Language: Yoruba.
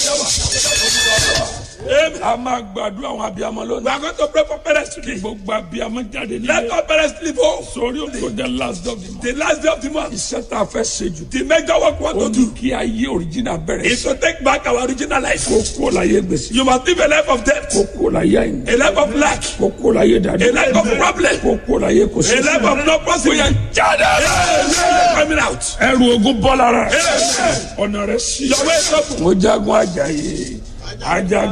Amen. a máa gbàdúrà àwọn abiyamọ We lónìí. are going to pray for parents today. gbogbo abiyamọ jáde Let nílé. all parents live home. sórí òkè the last of the month. The last day of the month. iṣẹ́ tá a fẹ́ ṣe jù. The major work we ó want to ní do kí ayé òrìjìnà bẹ̀rẹ̀ is sí. to take back our original life. kó kó láyé gbèsè. You must live a life of debt, kó kó láyé àyìn. a life of lack, kó kó láyé dàdú. a life of problem, kó kó láyé kò sí. a life of no possibility. jáde. Amen. Coming out. ẹrù ogun bọ́ lára. Amen. ọ̀nà rẹ̀ sí. Your way is open. mo jagun ajayi. ajagun.